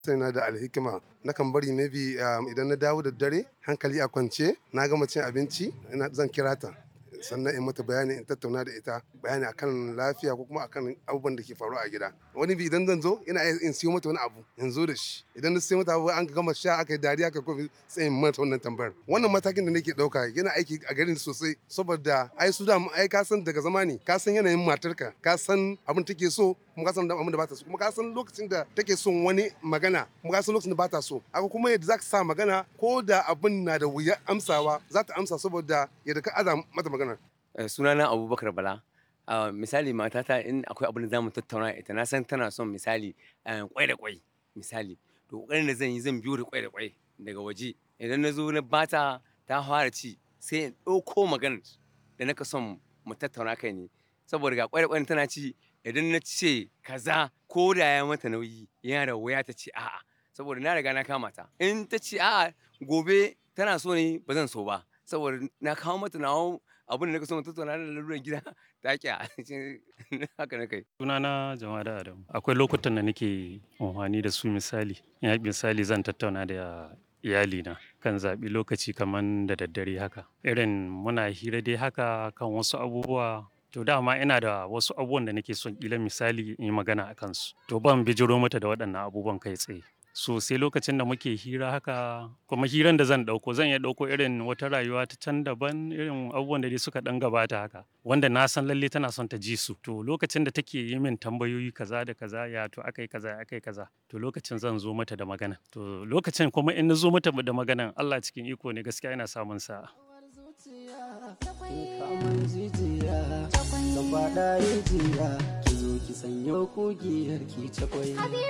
sai na da alhikima nakan bari maybe idan na dawo da dare hankali a kwance na gama cin abinci zan kira ta sannan in mata bayani in tattauna da ita bayani akan lafiya ko kuma akan abubuwan da ke faruwa a gida wani bi idan zan zo ina in siyo mata wani abu in zo da shi idan na siyo mata abu an gama sha aka yi dariya aka kofi sai in mata wannan tambayar wannan matakin da nake dauka yana aiki a garin sosai saboda ai su da ai ka san daga zamani ka san yanayin matarka ka san abin take so kuma ka san abin da ba ta so kuma ka san lokacin da take son wani magana kuma ka san lokacin da ba ta so haka kuma yadda za ka sa magana ko da abin na da wuya amsawa za ta amsa saboda yadda ka aza mata magana sunana abubakar bala misali matata in akwai abin da za mu tattauna ita na san tana son misali kwai da kwai misali to kokarin da zan yi zan biyo da kwai da kwai daga waje idan na zo na bata ta fara ci sai in ɗauko maganar da naka son mu tattauna kai ne saboda ga kwai da kwai tana ci idan na ce kaza ko da ya mata nauyi yana da wuya ta ce a'a saboda na riga na kama ta in ta ce a'a gobe tana so ne ba zan so ba saboda na kawo mata nawa abin da naka so mu tattauna da lalurar gida ta ki haka na kai sunana jama'a da adam akwai lokutan da nake amfani da su misali ya misali zan tattauna da iyalina kan zaɓi lokaci kamar da daddare haka irin muna hira dai haka kan wasu abubuwa to dama ina da wasu abubuwan da nake son ƙila misali in yi magana a kansu to ban bijiro mata da waɗannan abubuwan kai tsaye so sai lokacin da muke hira haka kuma hiran da zan ɗauko zan iya ɗauko irin wata rayuwa ta can daban irin abubuwan da dai suka ɗan gabata haka wanda na san lalle tana son ta ji su to lokacin da take yi min tambayoyi kaza da kaza ya to akai kaza akai kaza to lokacin zan zo mata da magana to lokacin kuma in na zo mata da maganan Allah cikin iko ne gaskiya ina samun sa'a kaman jijiya zan faɗa rijiya ki zo ki sanyo kugiyar ki ta kwai